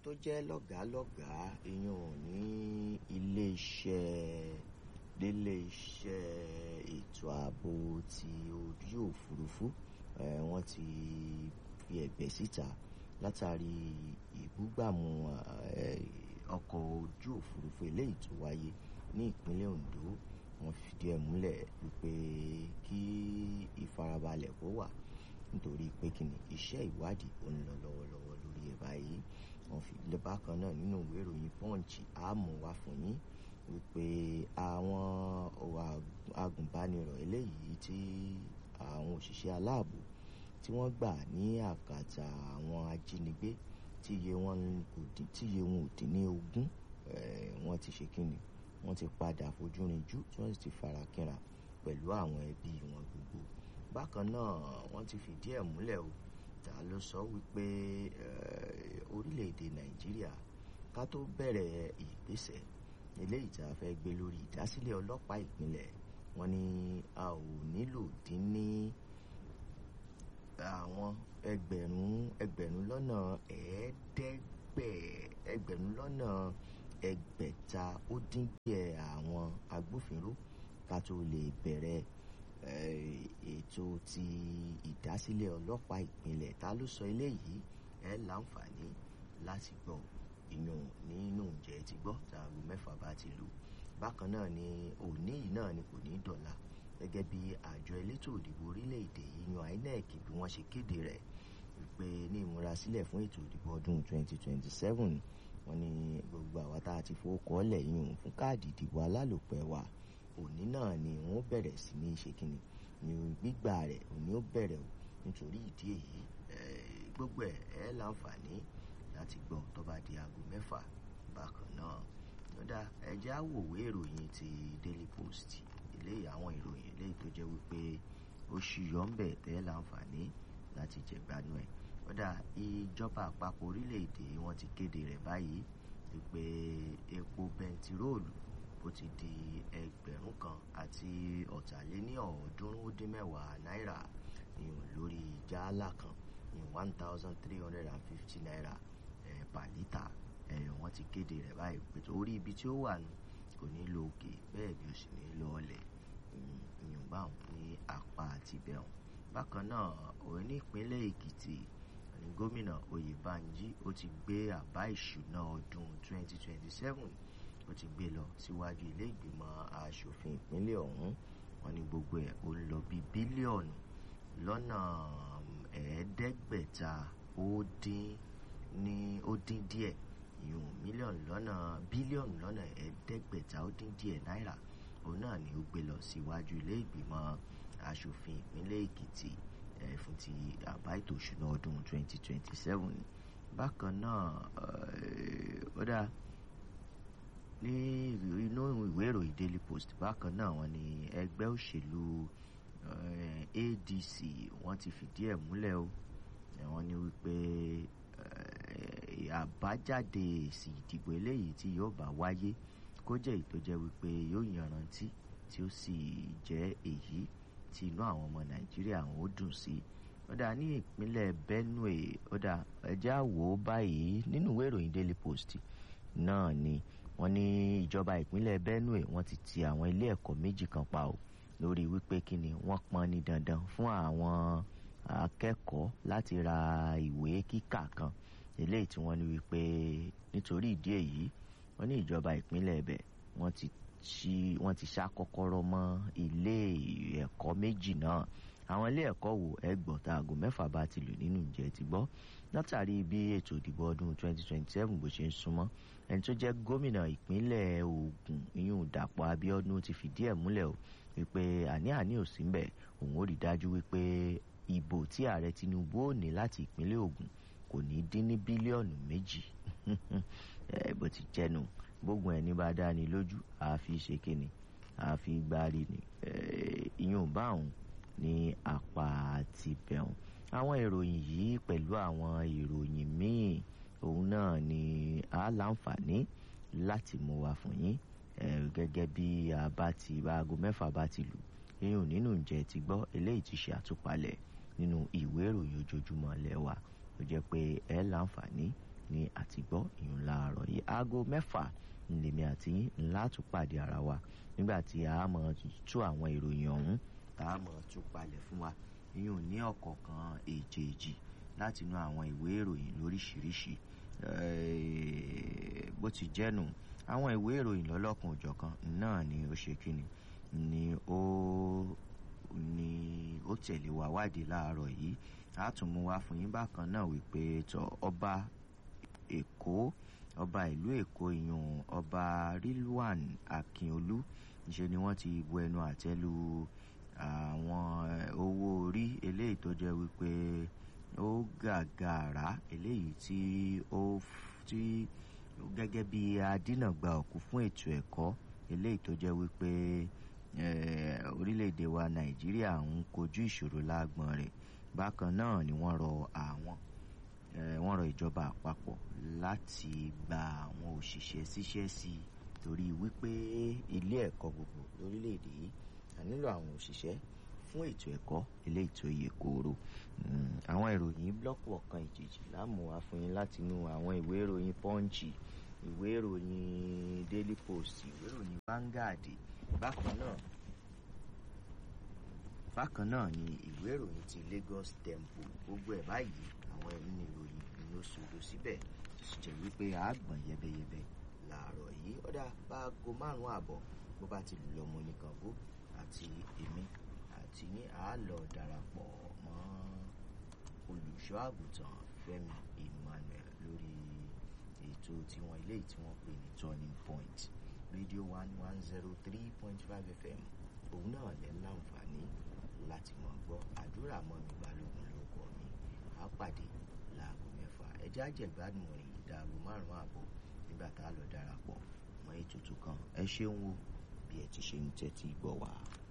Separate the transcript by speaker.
Speaker 1: tó jẹ́ lọ́gàálọ́gàá ìyún ní iléeṣẹ́ níléeṣẹ́ ètò ààbò ti ojú òfurufú wọ́n ti fi ẹ̀bẹ̀ síta látàrí ìbúgbàmù ọkọ̀ ojú òfurufú eléyìí tó wáyé ní ìpínlẹ̀ Ondo wọ́n fìdí ẹ̀ múlẹ̀ wípé kí ìfarabalẹ̀ kó wà nítorí pé kí ni iṣẹ́ ìwádìí ó ń lọ lọ́wọ́lọ́wọ́ lórí ẹ̀ báyìí wọ́n fi bákan náà nínú ìwé ìròyìn Punch àmú wá fún yín wípé àwọn agùnbánirọ̀ eléyìí tí àwọn òṣìṣẹ́ aláàbò tí wọ́n gbà ní àkàtà àwọn ajínigbé tí iye wọn ò dín ní ogún wọ́n ti ṣe kíni wọ́n ti padà fojú rinjú tí wọ́n sì ti fara kínra pẹ̀lú àwọn ẹbí wọn gbogbo bákan náà wọ́n ti fìdí ẹ̀ múlẹ̀ o ta ló sọ wípé orílẹ̀-èdè Nàìjíríà ká tó bẹ̀rẹ̀ ìgbésẹ̀ eléyìí tá a fẹ́ gbé lórí ìdásílẹ̀ ọlọ́pàá ìpínlẹ̀ wọ́n ní a ò nílò dín ní àwọn ẹgbẹ̀rún ẹgbẹ̀rún lọ́nà ẹ̀ẹ́dẹ́gbẹ̀ ẹgbẹ̀rún lọ́nà ẹgbẹ̀ta ó dín díẹ̀ àwọn agbófinró ká tó lè bẹ̀rẹ̀ ètò ti ìdásílẹ̀ ọlọ́pàá ìpínlẹ̀ ta ló sọ eléyìí ẹ láǹfààní láti gbọ́ ìyún nínú ǹjẹ́ ti gbọ́ tààrù mẹ́fà bá ti lù bákan náà ni òní yìí náà ni kò ní dọ̀la gẹ́gẹ́ bí àjọ elétò òdìbò orílẹ̀-èdè yìí yan INEC bí wọ́n ṣe kéde rẹ̀ wípé ní ìmúrasílẹ̀ fún ètò ìdìbò ọdún 2027 wọ́n ní gbogbo àwa tá a ti fowókọ́ lẹ̀ yìí fún káàdì ìdìbò alálòpẹ́ wa òní náà ni wọ́n bẹ̀rẹ̀ sí ní ṣe kínní ni gbígbà rẹ̀ òní ó bẹ̀rẹ̀ o nítorí ìdí èyí gbogbo ẹ̀ ẹ́ láǹfààní láti gbọ́ tó bá di aago mẹ́fà bákan náà lọ́dà ẹ̀jẹ̀ àwòwé ìròyìn ti Daily Post eléyìí àwọn ìròyìn eléyìí tó jẹ́ wípé oṣù yọ̀ǹbẹ̀ tẹ́ láǹfààní láti jẹ̀gbánu ẹ̀ lọ́dà ìjọba àpapọ̀ orílẹ̀-èdè wọn ti kéde rẹ̀ báyìí wípé epo bẹntiróòlù ó ti di ẹgbẹ̀rún kan àti ọ̀tàléní ọ̀ọ́dúnrún ó dín mẹ́wàá náírà ìyún lórí jálá kan ìyún one thousand three hundred and fifty naira per litre ẹ̀yọ̀ wọ́n ti kéde rẹ̀ báyìí pé torí ibi tí ó wà nù kò ní lo òkè bẹ́ẹ̀ ni ó sì ní lọ ọlẹ̀ ìyún báwọn ní apá àti bẹ̀rùn bákan náà òun ní ìpínlẹ̀ Èkìtì ní gómìnà Oyèbánjí ó ti gbé àbá ìṣúná ọdún twenty twenty seven ó ti gbé lọ síwájú ilé ìgbìmọ̀ asòfin ìpínlẹ̀ ọ̀hún wọ́n ní gbogbo ẹ̀ ó lọ bí bílíọ̀nù lọ́nà ẹ̀ẹ́dẹ́gbẹ̀ta ó dín ní ó dín díẹ̀ ìyún mílíọ̀nù lọ́nà bílíọ̀nù lọ́nà ẹ̀ẹ́dẹ́gbẹ̀ta ó dín díẹ̀ náírà òun náà ni ó gbé lọ síwájú ilé ìgbìmọ̀ asòfin ìpínlẹ̀ Èkìtì ẹ̀ fún ti àbá ètò ìṣúná ọdún 2027 bákan náà ó dáa ní inú ìwé ìròyìn Daily Post bákan náà wọ́n ní ẹgbẹ́ òṣèlú ADC wọ́n ti fìdí ẹ̀ múlẹ̀ o wọ́n ní wípé àbájáde èsì ìdìbò eléyìí tí yóò bá wáyé kó jẹ́ èyí tó jẹ́ wípé yóò yanrantí tí ó sì jẹ́ èyí tí inú àwọn ọmọ Nàìjíríà wọn ó dùn sí ó dà ní ìpínlẹ̀ Benue ó dà ẹjẹ́ àwò báyìí nínú ìwé ìròyìn Daily Post náà ni wọ́n ní ìjọba ìpínlẹ̀ Benue wọ́n ti ti àwọn ilé ẹ̀kọ́ méjì kan pa o lórí wípé kí ni wọ́n pọn ní dandan fún àwọn akẹ́kọ̀ọ́ láti ra ìwé kíkà kan eléyìí tí wọ́n ní wípé nítorí ìdí èyí wọ́n ní ìjọba ìpínlẹ̀ ẹ̀bẹ̀ wọ́n ti ṣí wọ́n ti ṣá kọ́kọ́rọ́ mọ́ ilé ẹ̀kọ́ méjì náà àwọn ilé ẹ̀kọ́ wo ẹgbọ̀n tá aago mẹ́fà bá ti lù nínú ìjẹ́ ti gbọ́ látàrí bí ètò ìdìbò ọdún 2027 bó ṣe ń súnmọ́ ẹni tó jẹ́ gómìnà ìpínlẹ̀ Ògùn ìyún Dàpọ̀ Abíọ́dún ti fìdí ẹ̀ múlẹ̀ o wípé àní-àní ò sí mbẹ̀ òun ó rí dájú wípé ìbò tí ààrẹ Tinubu ò ní láti ìpínlẹ̀ Ògùn kò ní dín ní bílíọ̀nù méjì bó ti jẹnu gbógun ẹni bá dá ni lójú àfi ṣe kíni àfi gbárí ni ìyún báwọn ní apá àti bẹ̀rùn àwọn ìròyìn yìí pẹ̀lú àwọn ìròyìn míì òun náà ni a láǹfààní láti mú wá fún yín gẹ́gẹ́ bí a bá ti aago mẹ́fà bá ti lù eyín nínú ǹjẹ́ ti gbọ́ eléyìí ti ṣe àtúpalẹ̀ nínú ìwé ìròyìn ojoojúmọ́ lẹ́wà ó jẹ́ pé ẹ láǹfààní ní àtìgbọ́ ìyún láàárọ̀ yìí aago mẹ́fà lèmi àti yín ńlá tún pàdé ara wa nígbà tí a mọ̀ tú àwọn ìròyìn ọ̀hún tá a mọ̀ tú palẹ̀ fún wa ìyún ní ọ̀kọ̀ọ̀kan èjèèjì láti inú àwọn ìwé ìròyìn lóríṣiríṣi bó ti jẹ́nu àwọn ìwé ìròyìn lọ́lọ́kan òjọ̀kan náà ni ó ṣe kíni ni ó ni ó tẹ̀lé wa wádìí láàárọ̀ yìí a tún mú wá fún yín bákan náà wípé tọ ọba èkó ọba ìlú èkó ìyún ọba rilwan akínolú ṣe ni wọ́n ti bu ẹnu àtẹ́ lu àwọn owó orí eléyìí tó jẹ́ wípé ó gàgàrà eléyìí tí ó tí gẹ́gẹ́ bí adínàgbà òkú fún ètò ẹ̀kọ́ eléyìí tó jẹ́ wípé orílẹ̀-èdè wa nàìjíríà ń kojú ìṣòro lágbọ̀n rẹ̀ bákan náà ni wọ́n rọ àwọn wọ́n rọ ìjọba àpapọ̀ láti gba àwọn òṣìṣẹ́ síṣẹ́ sí i torí wípé ilé ẹ̀kọ́ gbogbo lórílẹ̀‐èdè yìí a nílò àwọn òṣìṣẹ́ fún ètò ẹ̀kọ́ ilé ètò iye kóró àwọn ìròyìn blọ́ọ̀kù ọ̀kan ìjèjì láàmú wá fún yín láti inú àwọn ìwé ìròyìn pọ́ǹchì ìwé ìròyìn daily post ìwé ìròyìn vanguard bákan náà bákan náà ni ìwé ìròyìn ti lagos tempo gbogbo ẹ̀ báyìí àwọn ẹ̀rí ni ìròyìn ló ṣòro síbẹ̀ tó sì jẹ́ wípé àgbọ̀n yẹbẹyẹbẹ làárọ̀ yìí ọ̀dà báago márùn-ún àbọ̀ bó bá ti lù lọ́mọ oníkàngó àti èmi àti ní àálọ̀ darapọ̀ mọ́ olùṣọ́ àgùntàn fẹ́mi emmanuel lórí ètò tiwọn ilé tí wọ́n pè ní turning point radio one one zero three point five fm òun náà lẹ́ láǹfààní láti mọ̀ gbọ́ àdúrà mọ́ mi balógun lórúkọ mi á pàdé láago mẹ́fà ẹjẹ́ àjẹgbádùn rìn ìdáago márùn-ún àbọ̀ nígbà tá a lọ darapọ̀ mọ́ ètùtù kan ẹ ṣeun o bí ẹ ti ṣe ń tẹ́tí gbọ́ wá.